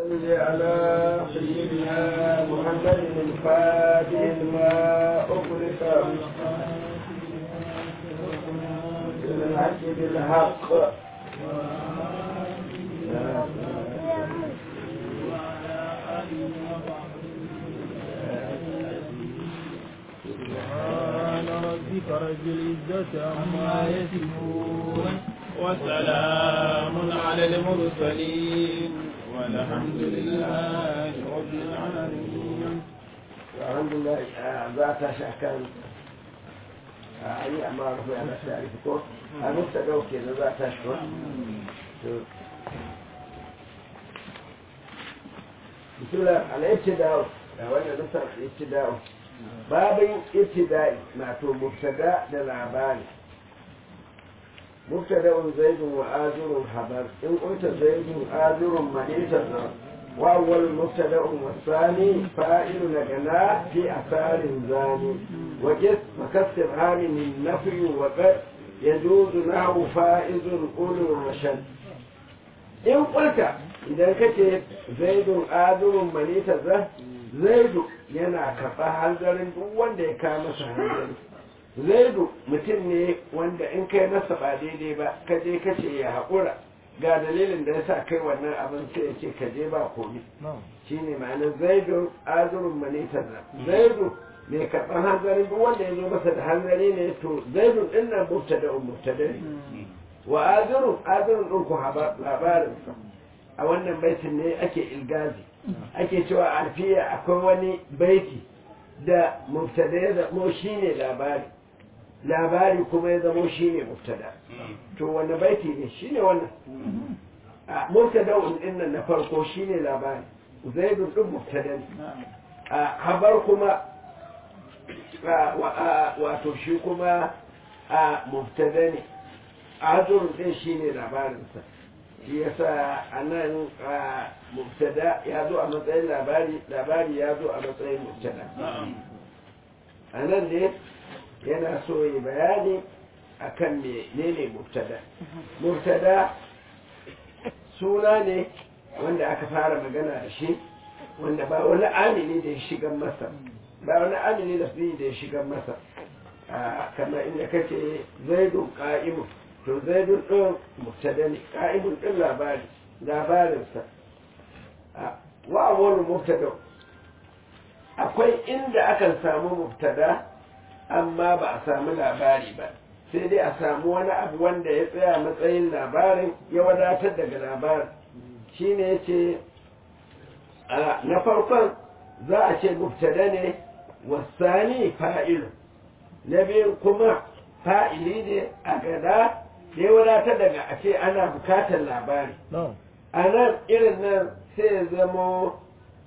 صل على سيدنا محمد الفاتح لما أغلق بالحق بالحق سبحان ربك رب العزة عما يصفون وسلام على المرسلين والحمد لله رب العالمين الحمد لله ذات شكل أي أمر في أنا تعرفكم أنا مستدعو كذا ذات شكل بسم الله الابتداء وانا نصر الابتداء babin ibtida'i mato mubtada da labari mubtada'un zaidun wa azurun habar in qulta zaidun azurun manita wa awwal mubtada'un wa thani fa'ilu nagana fi asarin zani wa jis makassir hamin nafi wa qad yajuzu nahu fa'izun ulul rashad in qulta idan kace zaidun azurun manita zaidu yana karɓa hanzarin duk wanda ya kawo masa hanzari zaidu mutum ne wanda in kai masa ba daidai ba ka je ka ce ya haƙura ga dalilin da ya sa kai wannan abin sai ya ce ka je ba komi shi ne ma'anar zaidu azurun manitar zaidu mai karɓar hanzarin duk wanda ya zo masa da hanzari ne to zaidu ɗin nan mubtada un mubtada ne wa azurun azurun ɗin ku labarinsa a wannan baitin ne ake ilgazi ake cewa alfiya akwai wani baiti da mubtada ya zamo shi ne labari labari kuma ya zamo shi ne mubtada to wani baiti ne shi ne wannan a mubtada din nan na farko shi ne labari zaidun ɗin mubtada ne a habar kuma wato shi kuma a mubtada ne azurun ɗin shi ne labarinsa shi yasa a nan mubtada ya zo a matsayin labari labari ya zo a matsayin mubtada a nan ne yana so yi bayani akan menene mubtada mubtada suna ne wanda aka fara magana da shi wanda ba wani amini da ya shiga masa ba wani amini da da ya shiga masa kamar inda kace zaidun qa'imun to zaidun ɗin mubtada ne ƙa'imun ɗin labari labarinsa wa wani mubtada akwai inda akan samu mubtada amma ba a samu labari ba sai dai a samu wani abu wanda ya tsaya matsayin labarin ya wadatar daga labarin shine ya ce na farkon za a ce mubtada ne wasani fa'ilu na biyu kuma fa'ili ne a gada da ya wadatar daga a ce ana bukatar labari a nan irin nan sai ya zamo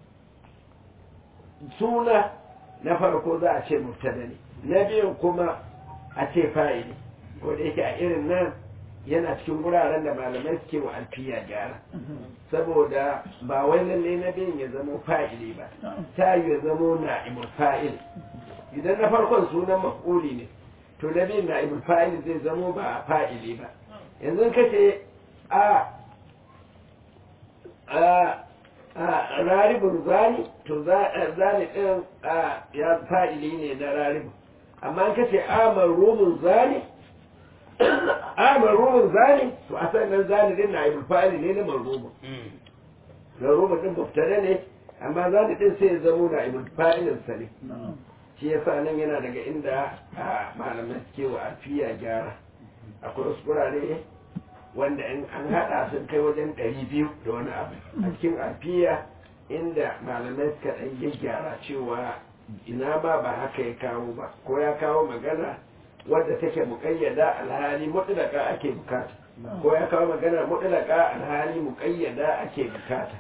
suna na farko za a ce mubtada ne na biyun kuma a ce fa'ili ko da yake a irin nan yana cikin wuraren da malamai suke wa alfiya gyara saboda ba wai lalle na biyun ya zamo fa'ili ba ta yi ya zamo na'imul fa'il idan na farkon sunan maf'uli ne to na biyun na'ibul fa'il zai zamo ba fa'ili ba yanzu ka ce a a raribun zani to zani ɗin ya fa'ili ne na raribun amma ka ce a marumin zani a marumin zani to a sannan zani ɗin na'ibul fa'il ne na marumin marumin ɗin muftare ne amma zani ɗin sai ya zamo na'ibul fa'ilinsa ne shi yasa nan yana daga inda malamai suke wa alfiya gyara akwai wasu kurare wanda in an haɗa sun kai wajen ɗari biyu da wani abu a cikin alfiya inda malamai suka ɗan gyaggyara cewa ina ma ba haka ya kawo ba ko ya kawo magana wadda take muƙayyada alhali mutlaka ake bukata ko ya kawo magana mutlaka alhali muƙayyada ake bukata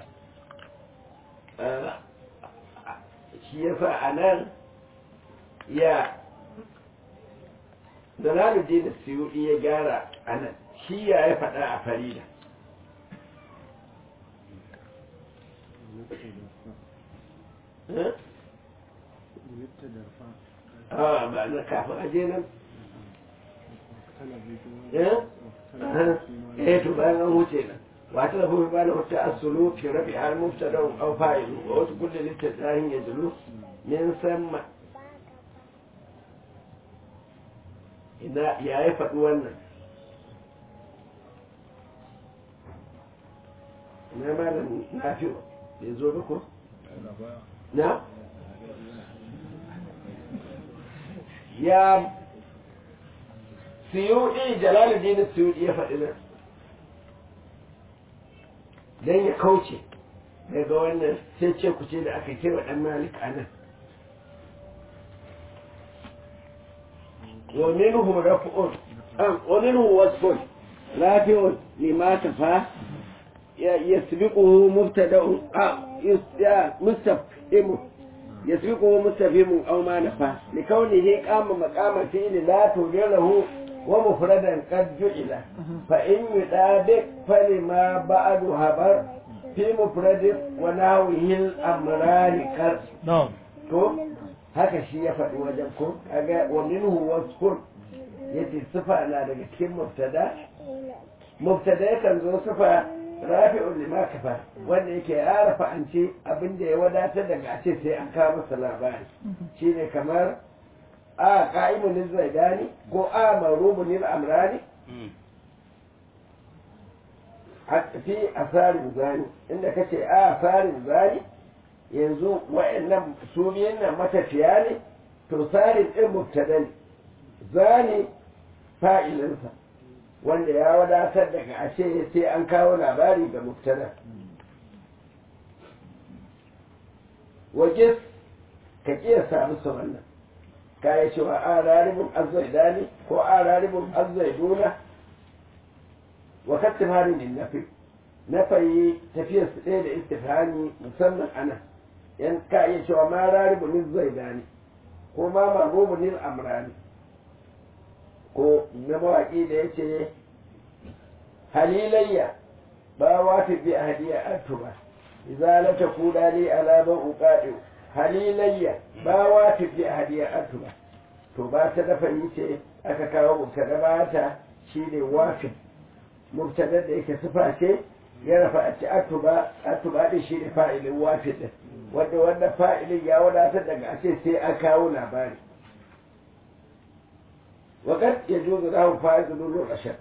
shi yasa a nan ya Jalaluddin da Suyuɗi ya gyara a nan shi ya ya faɗa a farida a ba na kafin aje nan eh to bayan an wuce nan واعترفوا بما له التأصل في رفعها المبتدا أو فاعل وقت كل الاستثناء يدل من ثم إذا يا يفت ون إنما لم نافع يزوركم نعم يا siyudi jalaluddin siyudi ya faɗi nan don ya kauce daga wannan sai ce ku ce da aka kira ɗan malik a nan wa minhum raf'un am wa minhum wasfun rafi'un lima tafa yasbiquhu mubtada'un a mustafhimu يسبقه مستفهم أو ما نفى لكونه قام مقام فعل لا توجد له ومفردا قد جعل فإن يطابق فلما بعد هبر في مفرد ونحوه الأمران كر نعم to haka shi ya faɗi wajen ko kaga wa minhu wasfun yace sifa na daga cikin mubtada mubtada yakan zo sifa rafi'un lima kafa wanda yake ya rafa an ce abin da ya wadatar daga a ce sai an kawo masa labari shine kamar a qa'imun zaidani ko a marubun amrani fi asarin zani inda kace a asarin zani yanzu wa'annan su biyan nan matafiya ne to sarin din mubtada ne zani fa'ilinsa wanda ya wadatar daga a ce sai an kawo labari ga mubtada waje ka kiyasa musu wannan ka yi cewa a raribin azzaidani ko a raribin azzaiduna wa kattifari ne nafi na fayi tafiyar su ɗaya da istifani musamman ana yan ka iya cewa ma raribin azzaidani ko ma marubin amrani ko na mawaƙi da ya ce halilayya ba wata bi a hadiya antuba idza la takuna li ala man uqadi halilayya ba wata bi a hadiya antuba to ba ta dafa yi ce aka kawo mubtada ba ta shine wafi mubtada da yake sifa ce ya rafa a ci atuba atuba din shine fa'ilin wafi din wanda wanda fa'ilin ya wadatar daga a ce sai an kawo labari وقد يجوز له فائز نور الرشد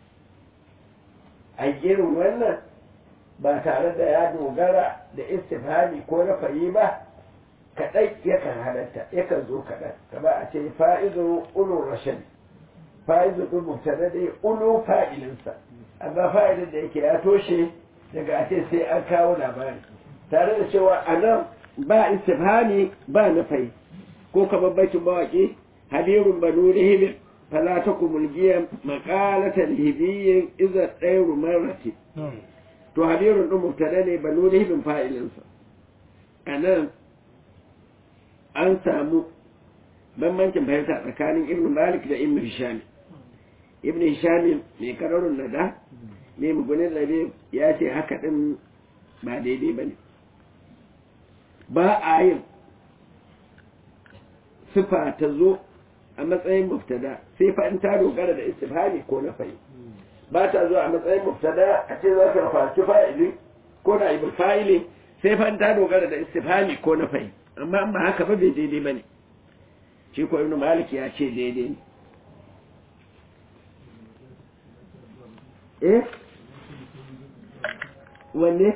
a irin wannan ba tare da ya dogara da istifhami ko na fayi ba kaɗai yakan halatta yakan zo kaɗan kama a ce fa'izu ulun rashad fa'izu ɗin mubtada da ulu fa'ilinsa amma fa'ilin da yake ya toshe daga a ce sai an kawo labari tare da cewa a nan ba istifhami ba na fayi ko kamar baitin mawaƙi habirun banu rihimin فلا تكن ملجيا مقالة الهبي إذا الطير مرت to habirun ɗin mubtada ne ba nuni bin fa'ilinsa a nan an samu bambancin fahimta tsakanin ibn malik da ibn hishami ibn hishami mai kararun nada mai mugunin rabe ya ce haka ɗin ba daidai ba ne ba a yin sifa ta zo a matsayin muftada sai fa in ta dogara da istifhami ko na fa'i ba ta zuwa a matsayin muftada a ce za ka rafaci fa'ili ko da ibn fa'ili sai fa in ta dogara da istifhami ko na fa'i amma ba haka ba bai daidai bane shi ko ibn malik ya ce daidai ne eh wanne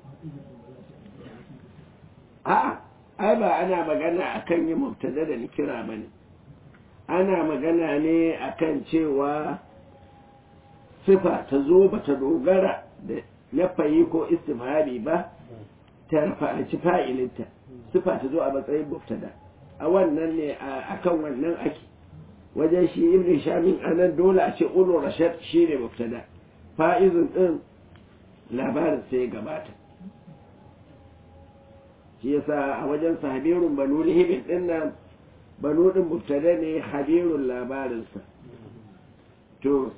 a'a ai ba ana magana akan yi mubtada da nikira bane ana magana ne akan cewa sifa ta zo ba ta dogara da nafayi ko istimhari ba ta rafa'anci fa'ilinta sifa ta zo a matsayin mubtada a wannan ne akan wannan ake wajen shi ibn shamin anan dole a ce ulu rashad shi ne mubtada fa'izun din labarin sai gabata shi yasa a wajen sahabirun banu lihibin din nan banu din mubtada ne habirun labarinsa to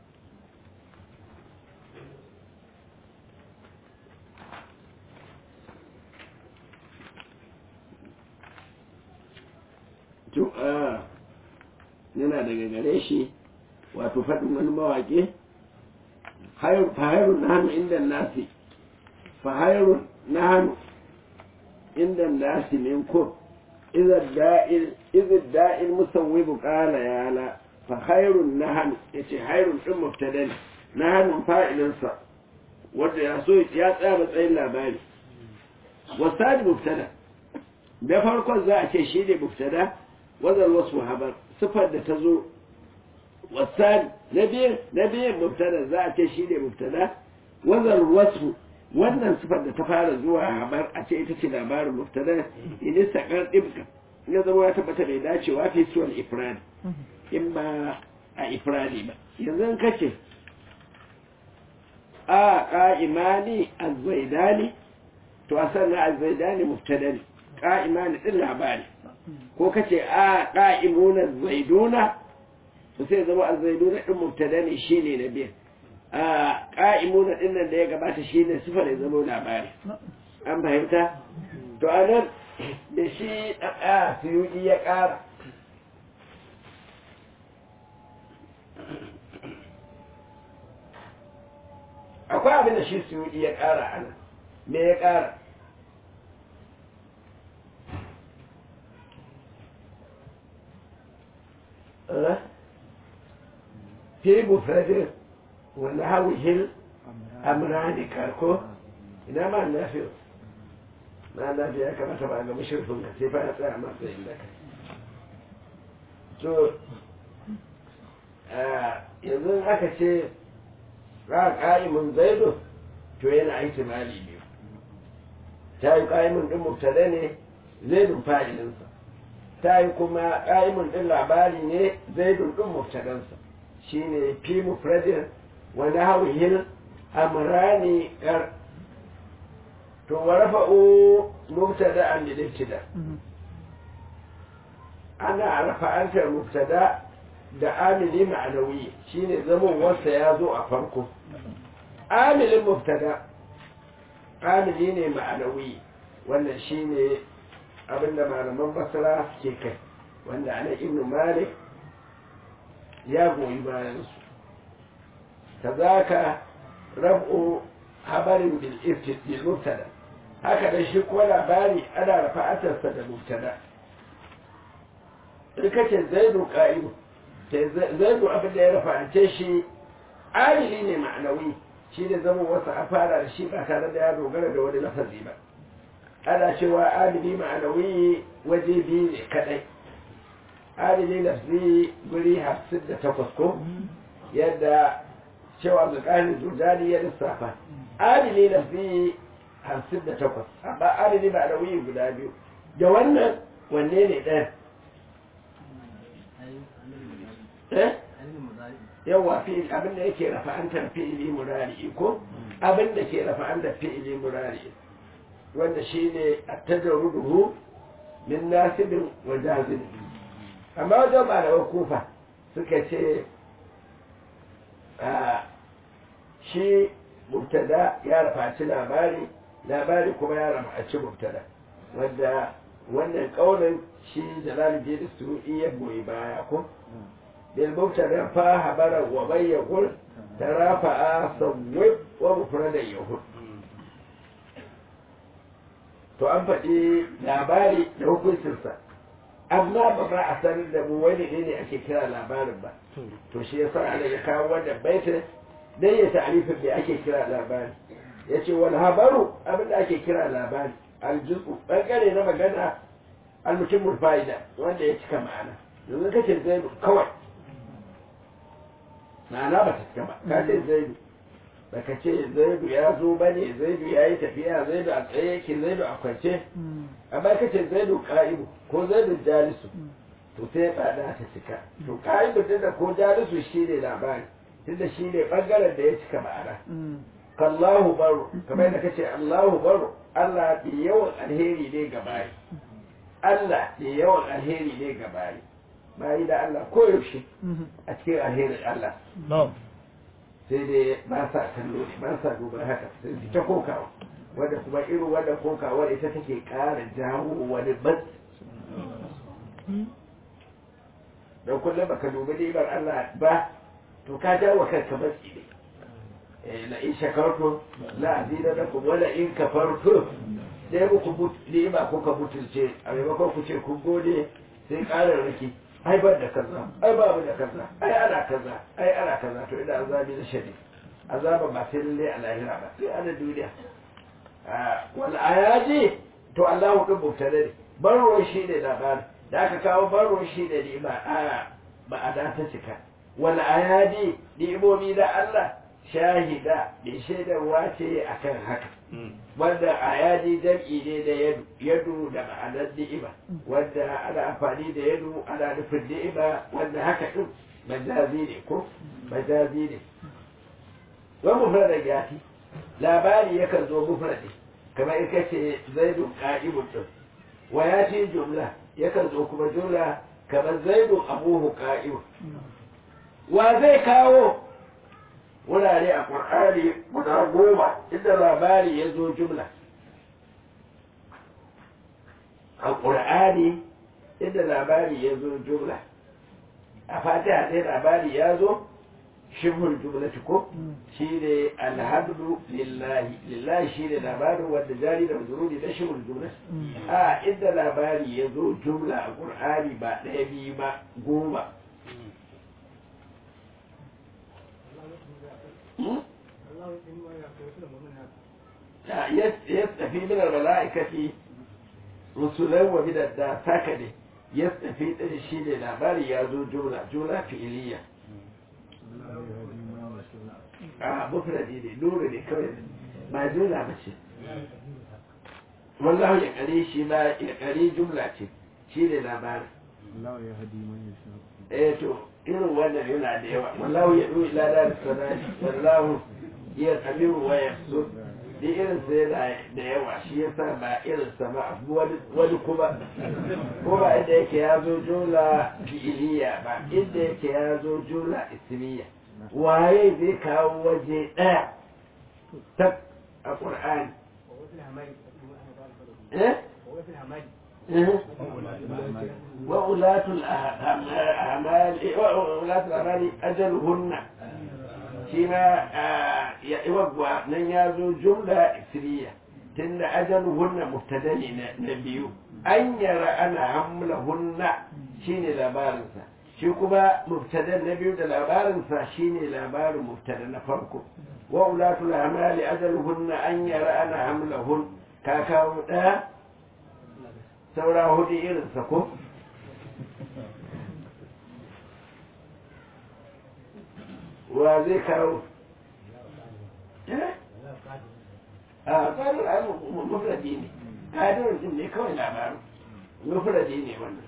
to a yana daga gare shi wato faɗin wani mawaƙi hayr fa hayrun nahnu inda nasi fa hayrun nahnu inda nasi minkum idza da'il idza da'il musawwib qala ya la fa hayrun nahnu yace hayrun din mubtada ne nahnu fa'ilin sa wanda ya so ya tsaya matsayin labari wasadi mubtada da farkon za a ce shi ne mubtada wazal wasu habar sifar da ta zo wasani na biyan na biyan mubtada za a ce shi ne mubtada wazal wasu wannan sifar da ta fara zuwa habar a ce ita ce labarin mubtada in istaqar dibka ya zama ya tabbata bai dacewa fi suwal ifrad in ba a ifradi ba yanzu kace a qa'imani az-zaidani to a sannan az-zaidani mubtada ne qa'imani din labari ko kace a qa'imuna zaiduna to sai zama az-zaiduna din mubtada ne shine na biyan a qa'imuna din nan da ya gabata shine sifar ya zama labari an fahimta to anan da shi a suyuki ya ƙara akwai abin da shi suyuki ya ƙara ana me ya ƙara fi mufradin wani hawihil amrani karko ina ma nafi na nafi ya kamata ba ga mashirfin ka sai fa ya tsaya matsayin da kai to yanzu aka ce ra ƙa'imin zaido to yana aiki mali biyu ta yi ƙa'imin ɗin mubtada ne zaidun fa'ilinsa ta yi kuma ƙa'imin ɗin labari ne zaidun ɗin mubtadansa shi ne fi mufradin wani hauhin amrani ƙar to wa rafa'u mubtada an lilibtida ana rafa'antar mubtada da amili ma'anawi shine zaman wasa ya zo a farko amilin mubtada amili ne ma'anawi wannan shine abinda malaman basra ke kai wanda ana ibnu malik ya goyi bayan su kazaka rab'u habarin bil bil mubtada haka da shi ko labari ana rafa'atarsa da mubtada in kace zaidu qa'imu zaidu abin da ya rafa'ance shi alili ne ma'anawi shi ne zama wasu a fara da shi ba tare da ya dogara da wani lafazi ba ana cewa alili ma'anawi waje biyu ne kadai alili lafzi guri hamsin da takwas ko yadda cewa zuƙanin jordani ya lissafa alili lafzi hamsin da takwas amma alili ma'anawi guda biyu da wannan wanne ne ɗaya yawa fi'il abin da yake rafa'antar fi'ili murari ko abin da ke rafa'antar fi'ili murari wanda shine at-tajarruduhu min nasibin wa jazim amma wajen malaman kufa suka ce shi mubtada ya rafaci labari labari kuma ya rafaci mubtada wanda wannan kaunin shi jalaluddin su'i ya goyi baya ko بالمبتدا فهبر ومن يقول ترافع صوب ومفردا يهود to an faɗi labari da hukuncinsa amma ba ba a sanar da mu wani ne ake kira labarin ba to shi yasa ana ya kawo wannan baitin dan ya ta'rifin da ake kira labari yace wal habaru abin da ake kira labari aljuzu bangare na magana almutimul fa'ida wanda ya cika ma'ana yanzu kace zai kawai ma'ana ba ta cika ba ka ce zaidu ba ka ce zaidu ya zo ba ne zaidu ya yi tafiya zaidu a tsaye yake zaidu a kwance amma ka ce zaidu ka'ibu ko zaidu jalisu to sai ya tsada ta cika to ka'ibu din da ko jalisu shi ne labari tunda shi ne ɓangaren da ya cika ma'ana kallahu baro kamar yadda ka ce allahu baro allah ke yawan alheri ne ga bayi allah ke yawan alheri ne ga bayi bayi da Allah koyaushe a cikin alherin Allah sai dai ba sa kallo ne ba sa duba haka sai su ta kokawa wanda kuma irin wannan kokawar ita take ƙara jawo wani bas don kullum baka dubi ni'imar Allah ba to ka jawo kanka matsi ne la in shakartum la azidannakum wala in kafartum dai muku ne ba kuka butulce a maimakon ku ce kun gode sai ƙarar riki ai ban da kaza ai babu da kaza ai ana kaza ai ana kaza to ina azabi da shari azaba ba sai lalle a lahira ba sai ana duniya wal ayaji to Allah din mubtada ne barro shi ne labarin da aka kawo barro shi ne ne ba a ba a da ta cika wal ayadi ni'imomi da Allah shahida bi shaidarwa ce akan haka wanda ayadi jam'i ne da yadu yadu da ma'anar ni'ima wanda ana amfani da yadu ana nufin ni'ima wanda haka din majazi ne ko majazi ne wa mufradan yati labari yakan zo mufradi kamar in kace zaidu qa'imun din wa yati jumla yakan zo kuma jumla kamar zaidu abuhu qa'imun wa zai kawo wurare a ƙur'ani guda goma inda labari ya zo jumla a ƙur'ani inda labari ya zo jumla a fatiha sai labari ya zo shibhul jumlati ko shi ne alhamdu lillahi lillahi shi ne labarin wanda jari da mazururi na shibhul jumlati a inda labari ya zo jumla a ƙur'ani ba ɗaya biyu ba goma يستفي من الملائكة رسلا ومن الناس هكذا يستفي من الشيء الأعمال يازو جملة جملة فعلية آه مفردي ne nuru ne kawai ba jumla ba ce wallahu ya kare shi ma ya kare jumla ce shi ne labarin Allah ya hadi man yasha eh to irin wannan yana da yawa wallahu ya du ila dar sanani wallahu ya kamiru wa yasur da irin sa yana da yawa shi yasa ba irin sa ba wani kuma ko ba inda yake ya zo jumla fi'iliya ba inda yake ya zo jumla ismiya waye zai kawo waje ɗaya ta a ƙur'ani eh وأولاة الأعمال وأولاة الأعمال أجلهن شما يوقع من يازو جملة إسرية تن أجلهن مبتدا نبيو أن يرى أنا حملهن شين لابارنسا shi kuma mubtada na biyu da labarinsa shine labarin mubtada na farko wa ulatul amali ajaluhunna an yara ana hamlahun ka kawo ɗaya saura hudu irinsa ko wa zai kawo a tsarin abu mafradi ne ƙadirin din ne kawai labarin mafradi ne wannan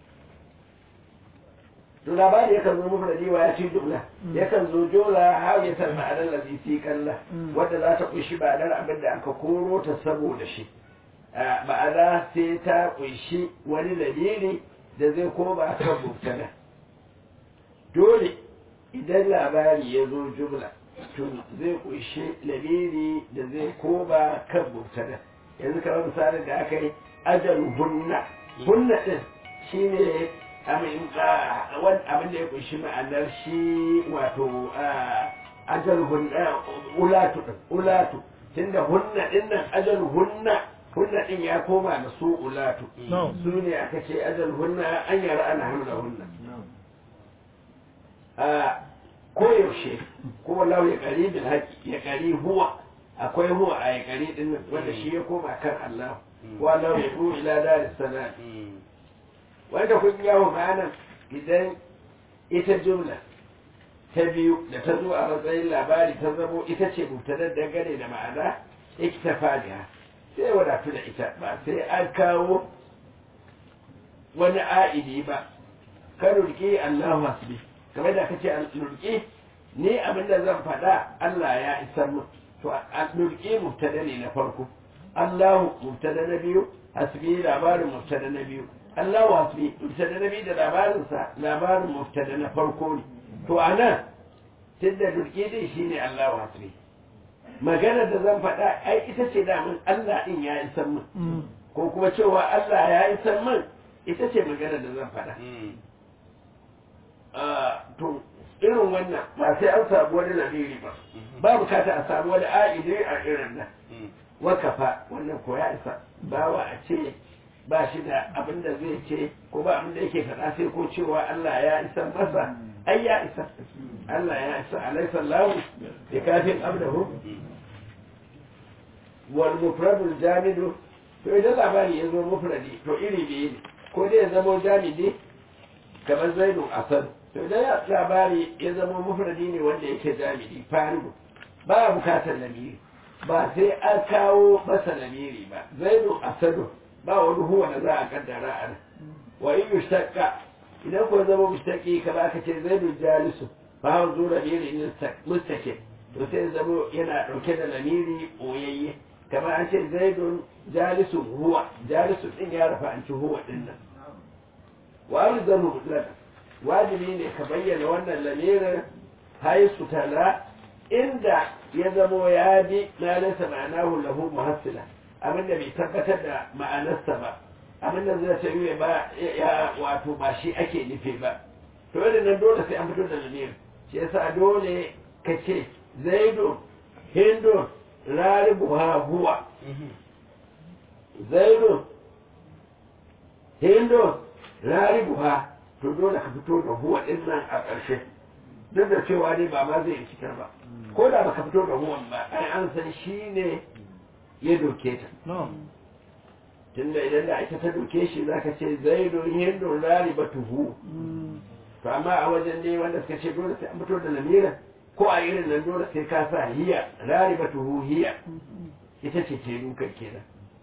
to labari yakan zo mafradi wa ya ci jumla yakan zo jola har ya san ma'anar lazi fi kalla wadda za ta kunshi ma'anar abin da aka koro ta saboda shi ma'ana sai ta kunshi wani dalili da zai koma kan mubtada dole idan labari ya zo jumla to zai kunshi dalili da zai koma kan mubtada yanzu kamar misalin da aka yi ajal hunna hunna din shine abin da ya kunshi ma'anar shi wato ajal hunna ulatu ulatu tunda hunna din nan ajal hunna hunna din ya koma da su ulatu su ne aka ce ajal hunna an yara ana hamla hunna a koyaushe ko wallahu ya kari bil haqi ya kari huwa akwai huwa a ya kari din nan wanda shi ya koma kan Allah wa Allah ya ru ila daris salam wanda kun yawo ma'ana idan ita jumla ta biyu da ta zo a matsayin labari ta zamo ita ce mubtadar dangane da ma'ana iktafa biha sai wadatu da ita ba sai an kawo wani a'idi ba ka rurke Allahu hasbi kamar da kace rurke ni abinda zan faɗa Allah ya isar mu to rurke mubtada ne na farko Allahu mubtada na biyu hasbi labarin mubtada na biyu Allahu hasbi mubtada na biyu da labarin sa labarin mubtada na farko ne to anan tunda rurke dai shine Allahu hasbi magana da zan faɗa ai ita ce damun Allah ɗin ya isar min ko kuma cewa Allah ya isar min ita ce magana da zan faɗa to irin wannan ba sai an samu wani lamiri ba ba bukata a samu wani a'idi a irin nan wakafa wannan ko ya isa bawa a ce ba shi da abin da zai ce ko ba abin da yake faɗa sai ko cewa Allah ya isa masa ai ya isa Allah ya isa alaysa lahu bi kafin abdahu wal mufradul jamidu to idan labari ya zo mufradi to iri biyu ne ko dai ya zama jamidi kamar zaidu asad to idan labari ya zama mufradi ne wanda yake jamidi farigu ba bukatar lamiri ba sai an kawo masa lamiri ba zaidu asadu ba wani huwa da za a kaddara a nan wa in yushtaqqa idan ko zama mushtaqi kamar aka ce zaidu jalisu fa hawa zu lamiri mustaqim to sai zama yana dauke da lamiri oyayye kamar an ce zaidun jalisun huwa jalisun din ya rafa an ci huwa din nan wa arzamu mutlaka wajibi ne ka bayyana wannan lamirin haisu tala inda ya zamo ya bi ma laysa ma'anahu lahu muhassila abinda bai tabbatar da ma'anarsa ba abinda zai ta yi ba ya wato ba shi ake nufi ba to yadda nan dole sai an fito da lamirin shi yasa dole ka ce zaidun hindun raribuha huwa zaidun hindun raribuha to dole ka fito da huwa din nan a ƙarshe duk da cewa dai ba ma zai rikitar ba ko da baka fito da huwan ba ai an san shi ne ya doke ta tunda idan da ita ta doke shi zaka ce zaidun hindun raribatuhu to amma a wajen ne wanda suka ce dole sai an fito da lamirin ko a irin nan dole sai ka sa hiya raribatuhu hiya ita ce ce dukan kenan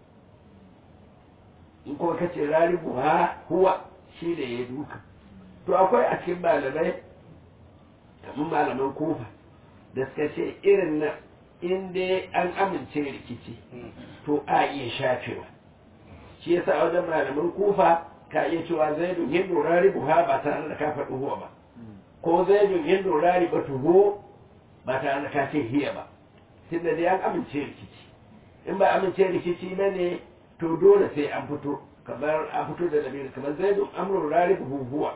in kuma ka ce raribu ha huwa shi da ya duka to akwai a cikin malamai kamar malaman kofa da suka ce irin nan in dai an amince rikici to a iya shafewa shi yasa a wajen malaman kofa ka iya cewa zaidun hindu raribu ha ba tare da ka faɗi huwa ba ko zaidun hindu raribu tuhu ba tare da ka ce hiya ba tunda dai an amince rikici in ba amince rikici ba ne to dole sai an fito kamar an fito da lamiri kamar zaidun amrun raribu huwa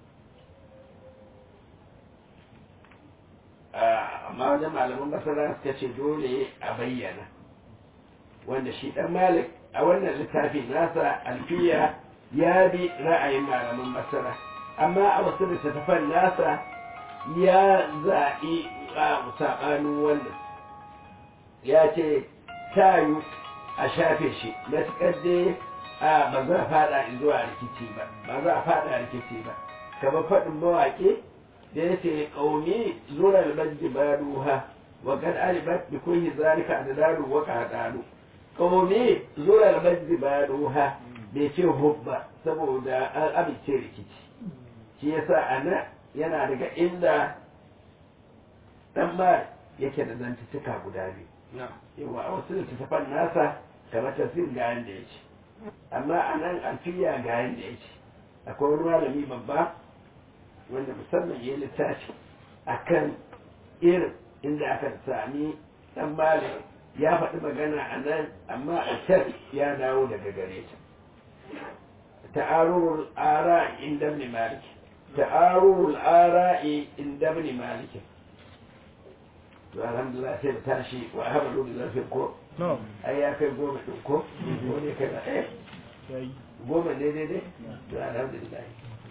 amma wajen malaman masara suka ce dole a bayyana wanda shi dan malik a wannan littafi nasa alfiya ya bi ra'ayin malaman masara amma a wasu littattafan nasa ya zaɓi a saɓanin wannan ya ce tayu a shafe shi matuƙar dai a ba za a faɗa zuwa rikici ba ba za a faɗa rikici ba kamar faɗin mawaƙi da ya ce ƙaumi zura albajji ba duha wa kan alibat bi kulli zalika adadu wa qadalu ƙaumi zura albajji ba duha bai ce hubba saboda an amince rikici shi yasa ana yana daga inda dan ma yake da zantuttuka guda biyu yawa a wasu littattafan nasa kamar tafsir ga yanda ya ce amma a nan alfiya ga yanda ya ce akwai wani malami babba wanda musamman ya littafi a kan irin inda aka sami dan malam ya faɗi magana a nan amma a can ya dawo daga gare ta ta'arurul ara inda ibn malik ta'arurul ara'i inda ibn malik to alhamdulillah sai da tashi wa hamadu da zarfin ko ai ya kai goma ɗin ko ko ne kai na ɗaya goma ne daidai to alhamdulillah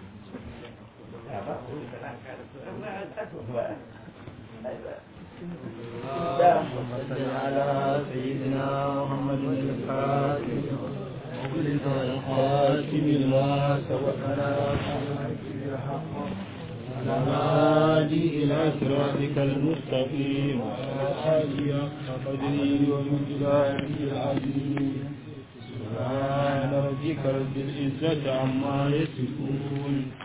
صل على سيدنا محمد الفاتح وكل الخاتم لما سبقنا الهادي إلى صراطك المستقيم وعلى آله حق قدره ومقداره العظيم سبحان ربك رب العزة عما يصفون